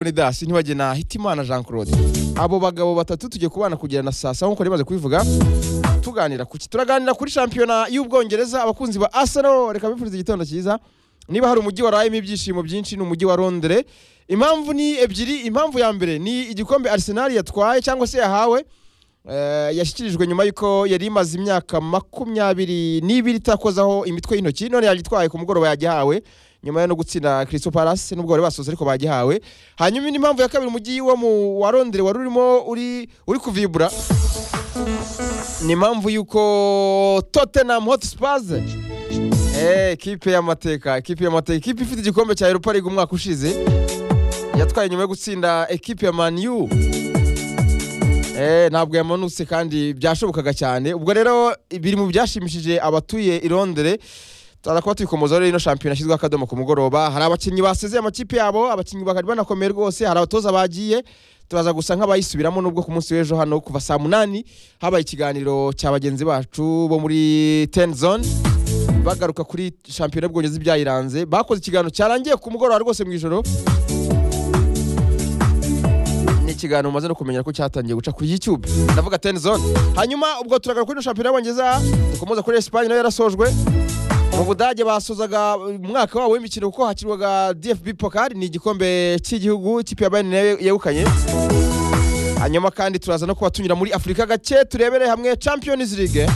Leonidas Ntiwagena Hitimana Jean Claude abo bagabo batatu tugiye kubana kugera na saa saba nk'uko nari maze kubivuga tuganira kuki turaganira kuri shampiyona y'ubwongereza abakunzi ba Arsenal reka bifurize igitondo cyiza niba hari umujyi warayemo ibyishimo byinshi ni umujyi wa Londres impamvu ni ebyiri impamvu ya mbere ni igikombe Arsenal yatwaye cyangwa se yahawe Eh, yashyikirijwe nyuma y'uko yari imaze imyaka makumyabiri n'ibiri itakozaho imitwe y'intoki none yagitwaye ku mugoroba yagihawe nyuma yo no gutsinda Crystal Palace nubwo bari basoze ariko bagihawe hanyuma indi mpamvu ya kabiri umujyi wo mu wa Londres wari urimo uri uri kuvibura ni impamvu y'uko Tottenham Hotspurs eh kipe y'amateka kipe y'amateka kipe ifite igikombe cya Europa League umwaka ushize yatwaye nyuma yo gutsinda ekipe ya Man U Eh, ntabwo yamanutse kandi byashobokaga cyane ubwo rero biri mu byashimishije abatuye i Londres turakuba tuyikomozaho rero ino shampiyona yashyizweho akadomo ku mugoroba hari abakinnyi basezeye amakipe yabo abakinnyi bakari banakomeye rwose hari abatoza bagiye turaza gusa nk'abayisubiramo nubwo ku munsi w'ejo hano kuva saa munani habaye ikiganiro cya bagenzi bacu bo muri ten zone bagaruka kuri shampiyona y'ubwongereza ibyayiranze bakoze ikiganiro cyarangiye ku mugoroba rwose mu ijoro ni ikiganiro umaze no kumenya ko cyatangiye guca kuri YouTube ndavuga ten zone hanyuma ubwo turagaruka kuri ino shampiyona y'Abongereza dukomeza kuri Espagne nayo yarasojwe mu Budage basozaga umwaka wabo w'imikino kuko hakirwaga DFB Pokal ni igikombe cy'igihugu ikipe ya Bayern nayo yegukanye hanyuma kandi turaza no kuba tunyura muri Afurika gake turebere hamwe Champions League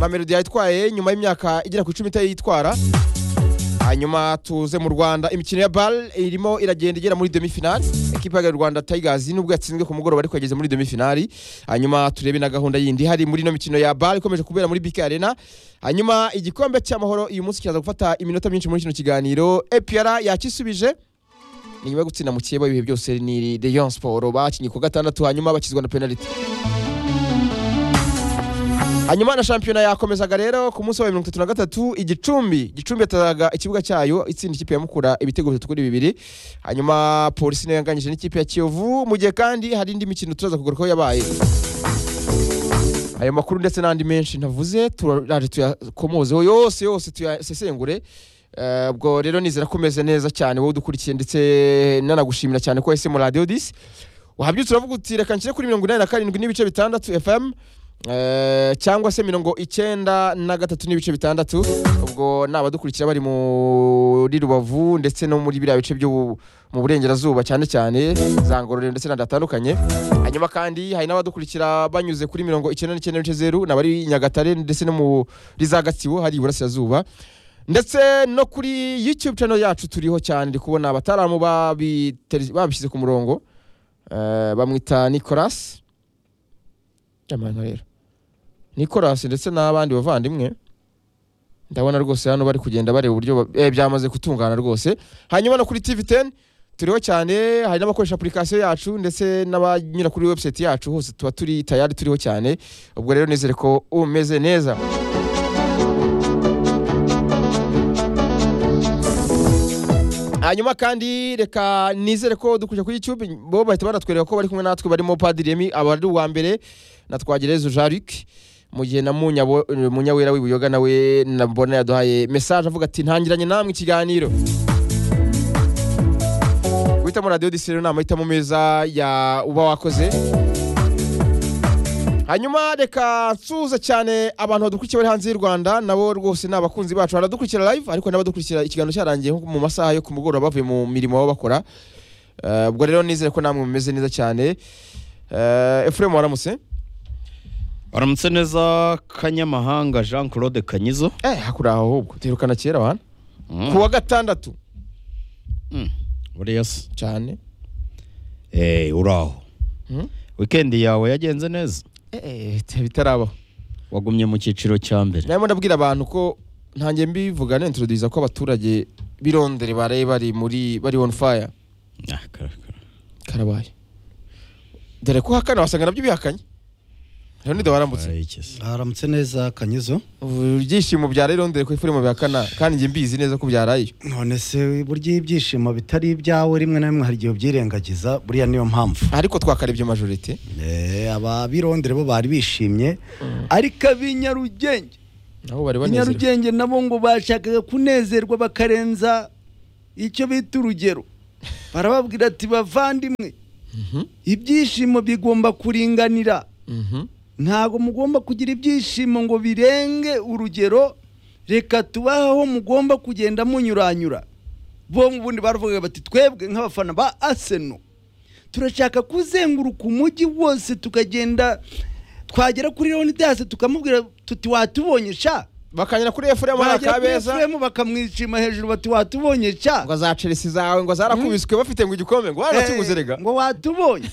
Mamelodi yayitwaye nyuma y'imyaka igera ku icumi itayitwara hanyuma tuze mu rwanda imikino ya bal irimo iragenda igera muri demifinali ekipa ya rwanda tigers nubwo yatsinzwe ku mugoroba ariko yageze muri demifinali hanyuma turebe na gahunda yindi hari muri ino mikino ya bal ikomeje kubera muri bk arena hanyuma igikombe cy'amahoro uyu munsi kiraza gufata iminota myinshi muri kino kiganiro epr yakisubije ni nyuma yo gutsinda mu kibo ibihe byose ni leon sport bakinnye ku gatandatu hanyuma bakizwa na penaliti hanyuma na shampiyona yakomezaga rero ku munsi wa mirongo itatu na gatatu igicumbi gicumbi yatazaga ikibuga cyayo itsinda ikipe ya mukura ibitego bitatu kuri bibiri hanyuma polisi nayo yanganyije n'ikipe ya kiyovu mu gihe kandi hari indi mikino turaza kugarukaho yabaye ayo makuru ndetse n'andi menshi ntavuze turaje tuyakomozeho yose yose tuyasesengure Eh, ubwo rero nizera ko umeze neza cyane wowe udukurikiye ndetse nanagushimira cyane ko wese mu radiyo disi wahabyutse uravuga uti reka nshyire kuri mirongo inani na karindwi n'ibice bitandatu fm Eh, cyangwa se mirongo icyenda na gatatu n'ibice bitandatu ubwo ni abadukurikira bari muri rubavu ndetse no muri biriya bice byo mu burengerazuba cyane cyane za ngororero ndetse n'ahandi hatandukanye hanyuma kandi hari n'abadukurikira banyuze kuri mirongo icyenda n'icyenda n'ibice zeru n'abari i nyagatare ndetse no muri za gatsibo hari iburasirazuba ndetse no kuri youtube channel yacu turiho cyane ndi kubona abataramu babiteri- babishyize ku murongo Eh, bamwita nicolas amano rero nicolas ndetse n'abandi bavandimwe ndabona rwose hano bari kugenda bareba uburyo ba- eh, byamaze gutungana rwose hanyuma no kuri tv 10 turiho cyane hari n'abakoresha application yacu ndetse n'abanyura kuri website yacu hose tuba turi tayari turiho cyane ubwo rero nizere ko umeze neza hanyuma kandi reka nizere ko dukurikira kuri YouTube bo bahita baratwereka ko bari kumwe natwe barimo Padiri Remy aba ari uwa mbere na Twagerezo Jaric mu gihe na Munyabo- Munyawera w'ibuyoga nawe nabona yaduhaye message avuga ati ntangiranye namwe ikiganiro guhitamo radiyo disirero ni amahitamo meza ya uba wakoze hanyuma reka nsuhuze cyane abantu badukurikiye bari hanze y'u rwanda nabo rwose ni abakunzi bacu hari abadukurikira live ariko n'abadukurikira ikiganiro cyarangiye nko mu masaha yo ku mugoroba bavuye mu mirimo baba bakora Eh, ubwo rero nizere ko namwe mumeze neza cyane Eh, efuremu waramutse baramutse neza kanyamahanga jean claude kanyizo eh hakuri aho ahubwo duherukana kera abantu Mm. ku wa gatandatu Mm. buriya se cyane Eh, uraho Mm. wikendi yawe yagenze neza eh bitarabaho wagumye mu cyiciro cya mbere narimo ndabwira abantu ko ntangiye mbivuga nentroduza ko abaturage b'i Londres baraye bari muri bari on fire Ah, karakara. karabaye dore ko hakana wasanga nabyo bihakanye rero waramutse Ay, iki se. haramutse neza kanyizo Ubu ibyishimo bya Londres ku ifurimo bihakana kandi njye mbizi neza ko byaraye none se burya iyo ibyishimo bitari ibyawe rimwe na rimwe hari igihe ubyirengagiza buriya niyo mpamvu ariko twakareba ibyo majorite Eh, aba birondere bo bari bishimye ariko ab'inyarugenge nabo bari banezerewe inyarugenge nabo ngo bashakaga kunezerwa bakarenza icyo bita urugero barababwira ati bavandimwe ibyishimo bigomba kuringanira Mhm. ntabwo mugomba kugira ibyishimo ngo birenge urugero reka tubahe aho mugomba kugenda munyuranyura bo mu bundi baravuga bati twebwe nk'abafana ba aseno turashaka kuzenguruka umujyi wose tukagenda twagera kuri leonidasi tukamubwira tuti watubonye sha bakanyura kuri efuremu hari Bagera kuri akabeza FM bakamwishima hejuru bati watubonye sha ngo za chelsea zawe ngo zarakubiswe bafite ngo igikombe ngo warakiguze Eh, rega ngo watubonye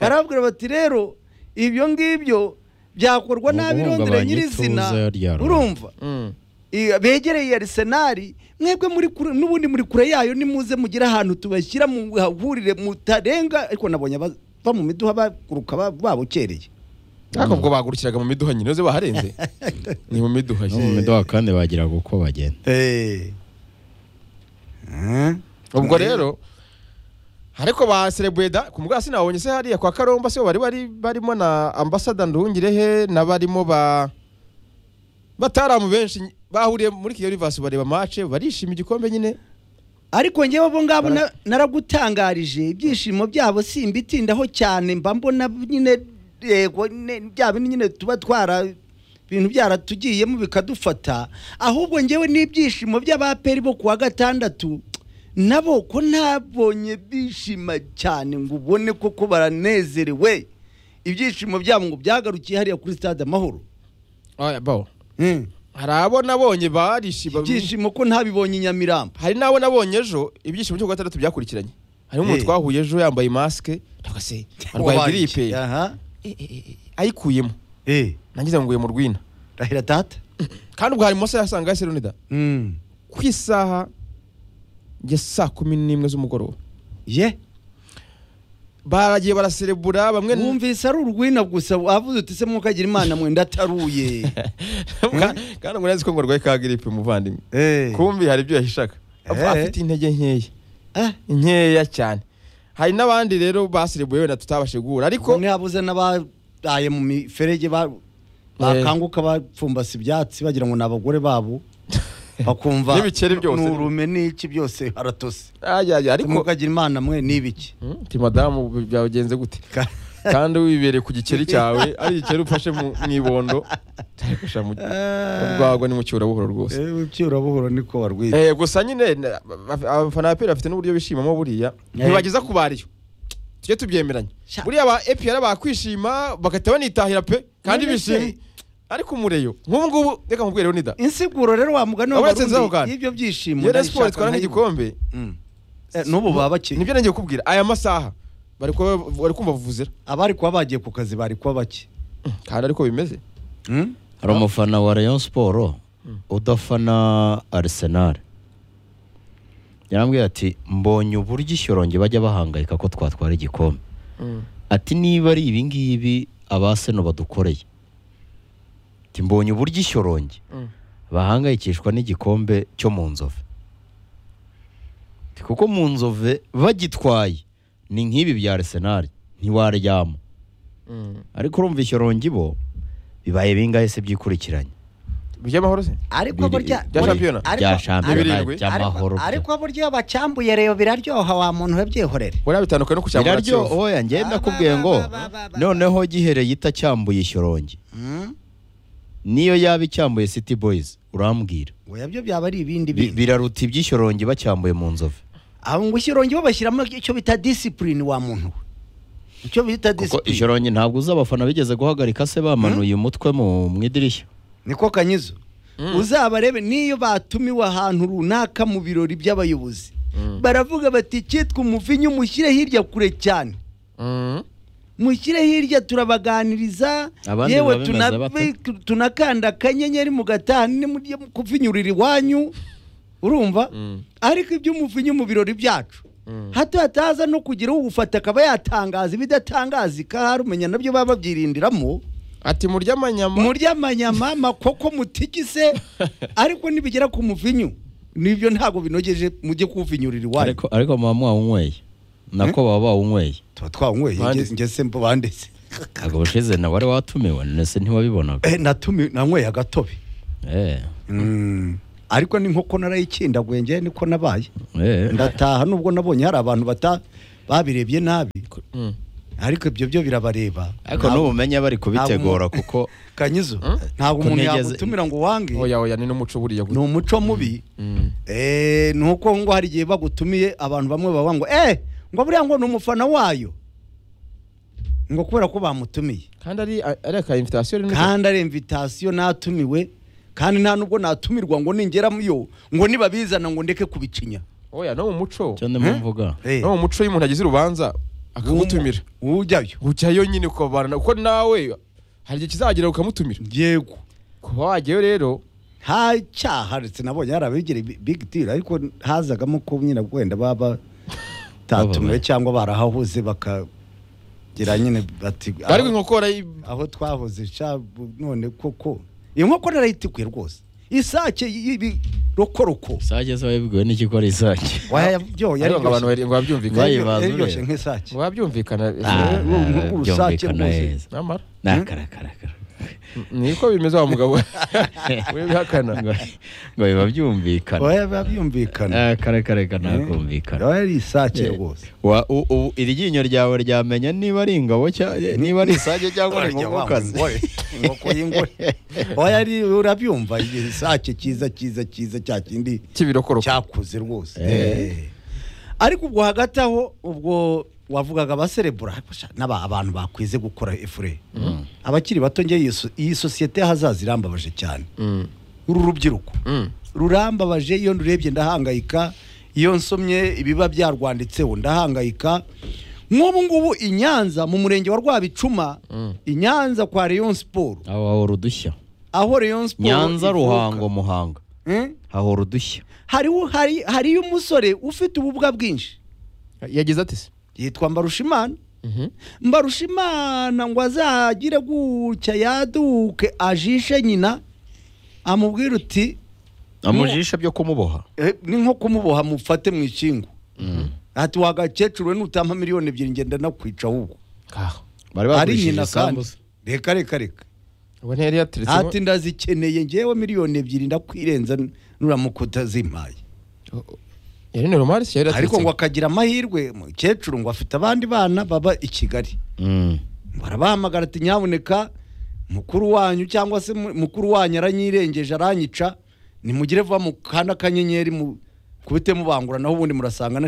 barabwira bati rero ibyo ngibyo byakorwa Ni n'abirondera uguhungabanya nyirizina ituze rya rubanda. urumva Mm. I- begereye arisenali mwebwe muri kure n'ubundi muri kure yayo nimuze mugire ahantu tubashyira mu hahurire mutarenga ariko nabonye aba- va mu miduha baguruka ba- babukereye ariko ubwo bagurukiraga mu miduha nyine uzi baharenze ni mu miduha no mu nyine miduha kandi bagiraga uko bagenda Eh. Eh. ubwo rero ariko ba serebweda ku mugasi nabonye se hariya kwa karomba se bari bari barimo na ambasada nduhungirehe n'abarimo ba bataramu benshi bahuriye muri kigali vasi bareba mace barishima igikombe nyine ariko njyewe abo ngabo Bara- na- naragutangarije ibyishimo byabo simbitindaho cyane mba mbona nyine yego ne- bya bindi nyine tuba twara ibintu byaratugiyemo bikadufata ahubwo njyewe n'ibyishimo by'abaperi bo kuwa gatandatu nabo ko nabonye bishima cyane ngo ubone koko baranezerewe ibyishimo byabo ngo byagarukiye hariya kuri stade amahoro Oya, bawo. Mm. hari abo nabonye barishima ibyishimo ko ntabibonye i nyamirambo hari n'abo nabonye ejo ibyishimo cyo ku wa gatandatu byakurikiranye harimo umuntu Eh. twahuye ejo yambaye masike ndavuga se arwaye giripe Aha. Eh, eh, eh, ayikuyemo Eh, nangize ngo nguye mu rwina rahira tata kandi ubwo hari mose yasanga ya serunida Mm. ku isaha ya saa kumi n'imwe z'umugoroba ye baragiye baraserebura bamwe wumvise ari urwina gusa wavuze uti se mwokagira imana mwenda ataruye Ka- kandi ngo nzi ko ngo arwaye ka giripe muvandimwe Eh. kumbi hari ibyo yahishaga Eh. afite intege nkeya Ah, nkeya cyane hari n'abandi rero baserebuye wenda tutabashije guhura ariko bamwe habuze n'abadaye mu miferege ba- bakanguka bapfumbase ibyatsi bagira ngo ni abagore babo bakumva N'ibikeri byose. ni urume n'iki byose haratose ayaya ariko mwokagira imana mwe ni ibiki Hmm, ti madamu bi- byagenze gute kandi wibereye ku gikeri cyawe ari igikeri ufashe mu mu ibondo cyagusha mu bwagwa ni mu cyurabuhoro rwose buhoro niko warwiye Eh, gusa nyine na- ba- abafana ba peri bafite n'uburyo bishimamo buriya Eh. ntibageza ku bariyo tujye tubyemeranya Sha. buriya ba epiyara bakwishima bagahita banitahira pe kandi None se- bishimye ariko umureyo nk'ubu ngubu reka nkubwire nida insiguro rero wa mugani Uretse nzaho w'abarundi kandi. y'ibyo byishimo iyo Rayon ndayishaka siporo itwara nkayibona. nk'igikombe Mm. Eh, n'ubu baba bakiri nibyo nongeye kukubwira aya masaha bari kuba bari kumva vuvuzera abari kuba bagiye ku kazi bari kuba bake kandi ariko bimeze Mm? hari umufana wa rayon siporo udafana arisenali yarambwiye ati mbonye uburyo ishyoronge bajya bahangayika ko twatwara igikombe ati niba ari ibi ngibi abaseno badukoreye ati mbonye uburyo ishyoronge Mm. bahangayikishwa n'igikombe cyo mu nzove Ati kuko mu nzove bagitwaye ni nk'ibi bya arisenali ntiwaryama Mm. ariko urumva ishyoronge bo bibaye bingahe se byikurikiranye by'amahoro se ariko Biri- burya bya shampiyona? ariko- bya Ni shampiyona birindwi? by'amahoro ariko- bya- ariko burya bacyambuye rero biraryoha wa muntu we byihorere buriya bitandukanye no ku cyambara biraryo kiyovu oya njye Ba, ndakubwiye ba, ngo ba, ba, ba, ba. noneho gihereye itacyambuye ishyoronge Mm? niyo yaba icyambuye city boys urambwira oya byo byaba ari ibindi Bi- bintu biraruta iby'ishyoronge bacyambuye mu nzove abo ngo ishyirongi bo bashyiramo icyo bita disipurine wa muntu we icyo bita kuko disipurine ishyoronge ntabwo uzi abafana bigeze guhagarika se bamanuye umutwe mu mu idirishya niko kanyizo uzabarebe niyo batumiwe ahantu runaka mu birori by'abayobozi baravuga bati icyitwa umuvinyu mushyire hirya kure cyane Mm. mushyire hirya turabaganiriza Abandi yewe biba bimeze tuna- bate? tu- tunakanda akanyenyeri mugatanu nimujye kuvinyurira iwanyu urumva Mm. ariko iby'umuvinyu mu birori byacu Mm. hato hataza no kugira uwufata akaba yatangaza ibidatangazika hari umenya nabyo baba babyirindiramo ati murya amanyama murya amanyama makoko mutigise ariko nibigera ku muvinyu nibyo ntabwo binogeje mujye kuwuvinyurira iwanyu ariko ariko mama mwawunyweye nako baba bawunyweye tuba twanyweye Banditse. ngeze banditse ntabwo bushize nawe wari watumiwe nese ntiwabibonaga Eh, natumi- nanyweye agatobe Eh. ariko ni nk'uko narayikindaguye njye niko nabaye Eh. ndataha nubwo nabonye hari abantu bata babirebye nabi Mm. ariko ibyo byo birabareba ariko n'ubumenyi bari kubitegura ntabwo- kuko kanyizo ntabwo Ko umuntu ntigeze- yagutumira ngo wange oya oya ni n'umuco buriya ni gutya umuco mubi Mm. Eh, ni uko ngo hari igihe bagutumiye abantu bamwe baba ngo eh ngo buriya ngo ni umufana wayo ngo kubera ko bamutumiye kandi ari ari aka invitation rimwe kandi ari invitasiyo natumiwe kandi nta nubwo natumirwa ngo ningeramuyo ngo nibabizana ngo ndeke kubicinya oya no mu muco cyo ndimo mvuga Eh, no mu muco iyo umuntu agize urubanza akagutumira ujyayo ujyayo nyine ukabana kuko nawe hari igihe kizagera ukamutumira yego kuba wajyayo rero nta cyaha ndetse nabonye hari abigire big deal ariko hazagamo ko nyine wenda baba batatumiwe cyangwa barahahuze bakagira nyine bati ariko inkoko barayi- aho twahoze sha bu- none koko inkoko narayitikuye rwose isake y'ibirokoroko isake se wabibwiwe n'iki ko ari isake wayabyoye ariko ngo abantu bari- ngo babyumvikane Bayi- bazi yaryoshye neza. nk'isake ngo babyumvikane Ah, ubu- ubu- ubu rusake byumvikana rwose. neza namara nakarakaraka niko bimeze wa mugabo we bihakana ngo biba byumvikana oya biba byumvikana nakarakaraka Eh, nakumvikana oya ari isake rwose Wa- u- u- iri ryinyo ryawe ryamenya niba ari ingabo cya- niba ari isake cyangwa ari Urya wa inkokokazi mugore, inkoko y'ingore oya ari urabyumva isake cyiza cyiza cyiza cya kindi cy'ibirokoroko cyakuze rwose Eh. Eh. ariko ubwo hagati aho ubwo wavugaga abaserebura ariko sha, n'aba abantu bakwize gukora efure abakiri bato ngewe iyi so- iyi sosiyete y'ahazaza irambabaje cyane Mm. uru rubyiruko Mm. rurambabaje iyo ndurebye ndahangayika iyo nsomye ibiba byarwanditseho ndahangayika nk'ubu ngubu i nyanza mu murenge wa rwabicuma Mm. i nyanza kwa rayon siporo aho hahora udushya aho rayon siporo nyanza ivuka. ruhango muhanga Eh? hahora udushya hariho hari hariyo umusore ufite ububwa bwinshi yagize ati se yitwa mbarushimana Mhm. mbarushimana ngo azagire gutya yaduke ajishe nyina amubwira uti amujisha byo kumuboha "Eh, ni nko kumuboha mufate mu ikingu ati wagakecuru we nutampa miliyoni ebyiri ngenda nakwica ahubwo kaho bari ari bagurishije nyina kandi isambu se. reka reka reka ubu ntiyari yateretsemo ati ndazikeneye ngewe miliyoni ebyiri ndakwirenza nuramuka utazimpaye yari ni romari se yari ariko ngo yateretsemo akagira amahirwe umukecuru ngo afite abandi bana baba i kigali Mm. barabahamagara ati nyaboneka mukuru wanyu cyangwa se mu- mukuru wanyu aranyirengeje aranyica nimugire vuba mu kanda kanyenyeri mu kubitemo bangura naho ubundi murasanga